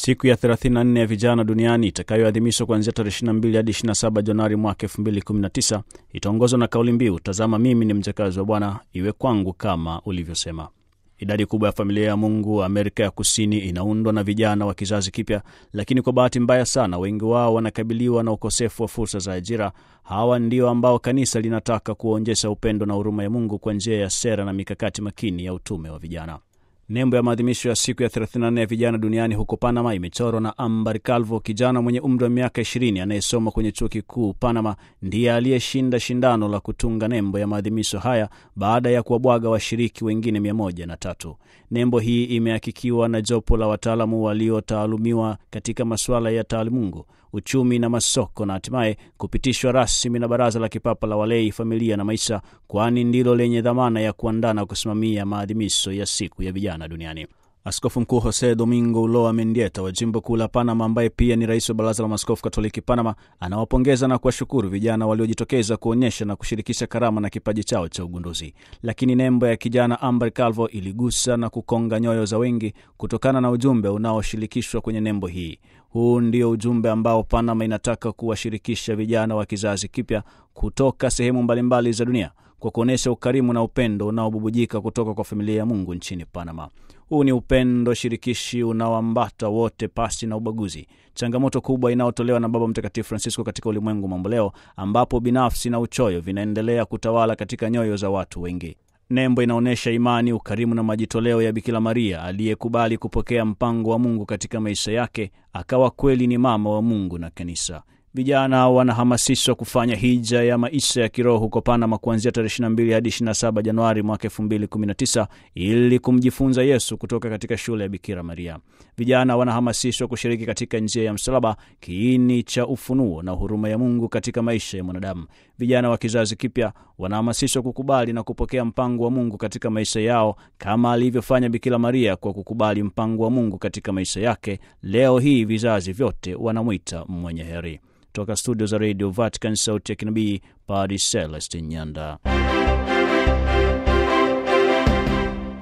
Siku ya 34 ya vijana duniani itakayoadhimishwa kuanzia tarehe 22 hadi 27 Januari mwaka 2019 itaongozwa na kauli mbiu tazama mimi ni mjakazi wa Bwana, iwe kwangu kama ulivyosema. Idadi kubwa ya familia ya Mungu Amerika ya Kusini inaundwa na vijana wa kizazi kipya, lakini kwa bahati mbaya sana wengi wao wanakabiliwa na ukosefu wa fursa za ajira. Hawa ndio ambao kanisa linataka kuwaonyesha upendo na huruma ya Mungu kwa njia ya sera na mikakati makini ya utume wa vijana. Nembo ya maadhimisho ya siku ya 34 ya vijana duniani huko Panama imechorwa na Ambar Calvo, kijana mwenye umri wa miaka 20 anayesoma kwenye chuo kikuu Panama. Ndiye aliyeshinda shindano la kutunga nembo ya maadhimisho haya baada ya kuwabwaga washiriki wengine 103. Nembo hii imehakikiwa na jopo la wataalamu waliotaalumiwa katika masuala ya taalimungu, uchumi na masoko, na hatimaye kupitishwa rasmi na Baraza la Kipapa la Walei, Familia na Maisha, kwani ndilo lenye dhamana ya kuandaa na kusimamia maadhimisho ya siku ya vijana duniani. Askofu Mkuu Jose Domingo Ulloa Mendieta wa jimbo kuu la Panama, ambaye pia ni rais wa Baraza la Maaskofu Katoliki Panama, anawapongeza na kuwashukuru vijana waliojitokeza kuonyesha na kushirikisha karama na kipaji chao cha ugunduzi. Lakini nembo ya kijana Ambar Calvo iligusa na kukonga nyoyo za wengi kutokana na ujumbe unaoshirikishwa kwenye nembo hii. Huu ndio ujumbe ambao Panama inataka kuwashirikisha vijana wa kizazi kipya kutoka sehemu mbalimbali za dunia kwa kuonyesha ukarimu na upendo unaobubujika kutoka kwa familia ya Mungu nchini Panama. Huu ni upendo shirikishi unaoambata wote pasi na ubaguzi, changamoto kubwa inayotolewa na Baba Mtakatifu Francisco katika ulimwengu mamboleo, ambapo binafsi na uchoyo vinaendelea kutawala katika nyoyo za watu wengi. Nembo inaonyesha imani, ukarimu na majitoleo ya Bikira Maria aliyekubali kupokea mpango wa Mungu katika maisha yake, akawa kweli ni mama wa Mungu na kanisa. Vijana wanahamasishwa kufanya hija ya maisha ya kiroho huko Panama kuanzia tarehe 22 hadi 27 Januari mwaka 2019 ili kumjifunza Yesu kutoka katika shule ya Bikira Maria. Vijana wanahamasishwa kushiriki katika njia ya msalaba, kiini cha ufunuo na huruma ya Mungu katika maisha ya mwanadamu. Vijana wa kizazi kipya wanahamasishwa kukubali na kupokea mpango wa Mungu katika maisha yao kama alivyofanya Bikira Maria kwa kukubali mpango wa Mungu katika maisha yake. Leo hii vizazi vyote wanamwita mwenye heri. Toka studio za Radio Vatican, sauti ya kinabii, Padre Celestin Nyanda.